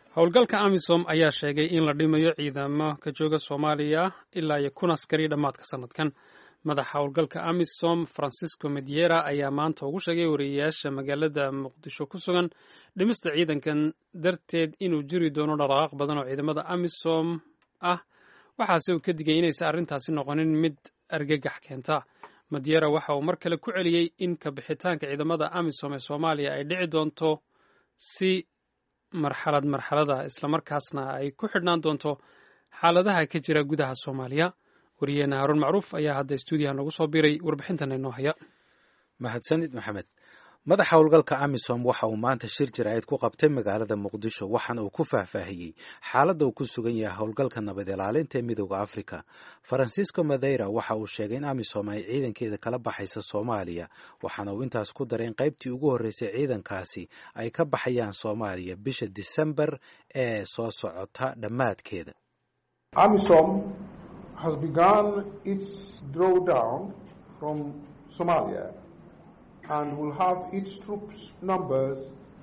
howlgalka amisom ayaa sheegay in la dhimayo ciidamo ka jooga soomaaliya ilaa iyo kun askari dhammaadka sanadkan madaxa howlgalka amisom francisco mediera ayaa maanta ugu sheegay wariyeyaasha magaalada muqdisho ku sugan dhimista ciidankan darteed inuu jiri doono dhaqaaq badan oo ciidamada amisom ah waxaase uu ka digay inaysan arrintaasi noqonin mid argagax keenta mediera waxa uu mar kale ku celiyey in kabixitaanka ciidamada amisom ee soomaaliya ay dhici doonto si marxalad marxalada islamarkaasna ay ku xidhnaan doonto xaaladaha ka jira gudaha soomaaliya wariyeena haruun macruuf ayaa hadda stuudiyaha noogu soo biray warbixintan inoo haya mahadsanid maxamed madaxa howlgalka amisom waxa uu maanta shir jiraa'id ku qabtay magaalada muqdisho waxaana uu ku faahfaahiyey xaaladda uu ku sugan yahay howlgalka nabad ilaalinta ee midooda afrika farancisco madeira waxa uu sheegay in amisom ay ciidankeeda kala baxaysa soomaaliya waxaana uu intaas ku daray in qaybtii ugu horreysay ciidankaasi ay ka baxayaan soomaaliya bisha disembar ee soo socota dhammaadkeeda amisom has begun its drawdown from somalia and will have its troops numbers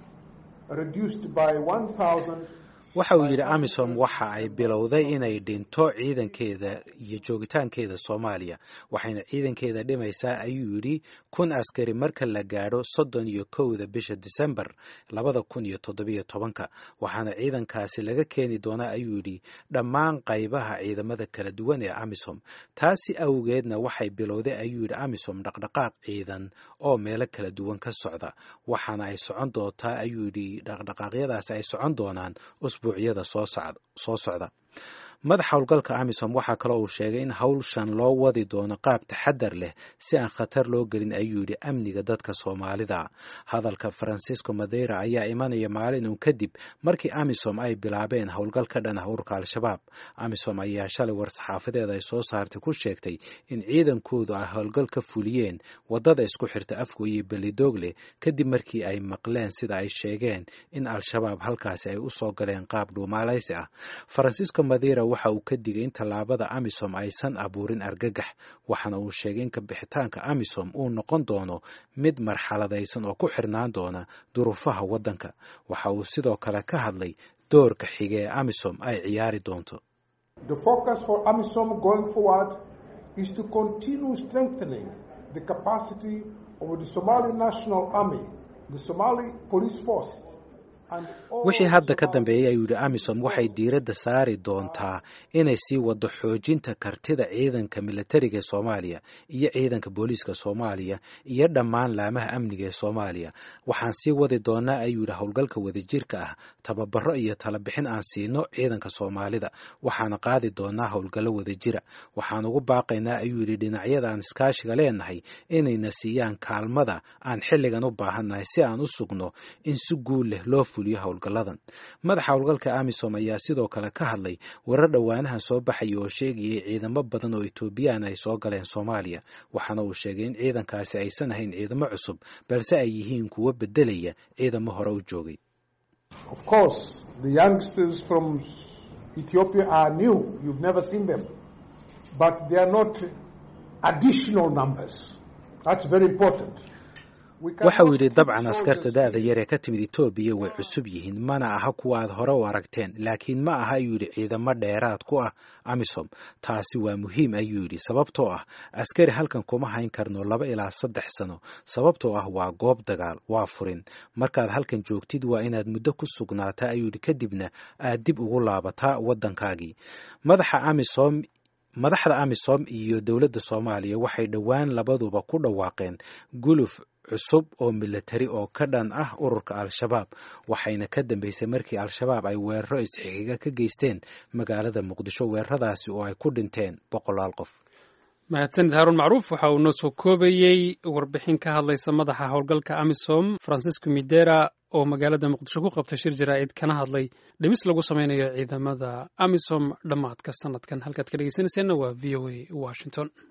reduced by 1,000 waxa uu yidhi amisom waxa ay bilowday inay dhinto ciidankeeda iyo joogitaankeeda soomaaliya waxayna ciidankeeda dhimaysaa ayuu yidhi kun askari marka la gaadho soddon iyo kowda bisha disembar labada kun iyo toddobiyo tobanka waxaana ciidankaasi laga keeni doonaa ayuu yidhi dhammaan qaybaha ciidamada kala duwan ee amisom taasi awgeedna waxay bilowday ayuu yidhi amisom dhaqdhaqaaq ciidan oo meelo kala duwan ka socda waxaana ay socon doontaa ayuu yidhi dhaqdhaqaaqyadaasi ay socon doonaan usbuucyada soo socda madaxa howlgalka amisom waxaa kaloo uu sheegay in howlshan loo wadi doono qaab taxadar leh si aan khatar loo gelin ayuu yidhi amniga dadka soomaalida hadalka francisco madeira ayaa imanaya maalin uun kadib markii amisom ay bilaabeen howlgal ka dhan ah ururka al-shabaab amisom ayaa shalay war-saxaafadeed ay soo saartay ku sheegtay in ciidankoodu ay howlgal ka fuliyeen waddada isku xirta afgo iyo belidoogle kadib markii ay maqleen sida ay sheegeen in al-shabaab halkaasi ay u soo galeen qaab dhuumaalaysi ah francisco madeira waxa uu ka digay in tallaabada amisom aysan abuurin argagax waxaana uu sheegay in kabixitaanka amisom uu noqon doono mid marxaladaysan oo ku xirnaan doona duruufaha waddanka waxa uu sidoo kale ka hadlay doorka xige ee amisom ay ciyaari doonto The focus for AMISOM going forward is to continue strengthening the capacity of the Somali National Army, the Somali Police Force, wixii hadda ka dambeeyey ayuu yidhi amisom waxay diiradda saari doontaa inay sii waddo xoojinta kartida ciidanka militariga ee soomaaliya iyo ciidanka booliiska soomaaliya iyo dhammaan laamaha amniga ee soomaaliya waxaan sii wadi doonaa ayuu yidhi howlgalka wadajirka ah tababaro iyo talabixin aan siino ciidanka soomaalida waxaana qaadi doonaa howlgallo wadajira waxaan ugu baaqaynaa ayuu yidhi dhinacyada aan iskaashiga leenahay inayna siiyaan kaalmada aan xilligan u baahannahay si aan u sugno in si guul leh loo howlgaladan madaxa howlgalka amisom ayaa sidoo kale ka hadlay warar dhowaanahan soo baxaya oo sheegayay ciidamo badan oo etoobiyaan ay soo galeen soomaaliya waxaana uu sheegay in ciidankaasi aysan ahayn ciidamo cusub balse ay yihiin kuwo bedelaya ciidamo hore u joogay waxa uu yidhi dabcan askarta da-da yar ee ka timid etoobiya way cusub yihiin mana aha kuwa aad hore u aragteen laakiin ma aha ayuu yidhi ciidamo dheeraad ku ah amisom taasi waa muhiim ayuu yidhi sababtoo ah askari halkan kuma hayn karno laba ilaa saddex sano sababtoo ah waa goob dagaal waa furin markaad halkan joogtid waa inaad muddo ku sugnaataa ayuu yidhi kadibna aad dib ugu laabataa waddankaagii madaxa amisom madaxda amisom iyo dowladda soomaaliya waxay dhowaan labaduba ku dhawaaqeen guluf cusub oo militari oo ka dhan ah ururka al-shabaab waxayna ka dambeysay markii al-shabaab ay weeraro isxigiga ka geysteen magaalada muqdisho weeraradaasi oo ay ku dhinteen boqolaal qof mahadsanid haaruun macruuf waxa uu noo soo koobayey warbixin ka hadlaysa madaxa howlgalka amisom francisco midera oo magaalada muqdisho ku qabtay shir jaraa'id kana hadlay dhimis lagu sameynayo ciidamada amisom dhammaadka sanadkan halkaad ka dhegeysanayseena waa v o a washington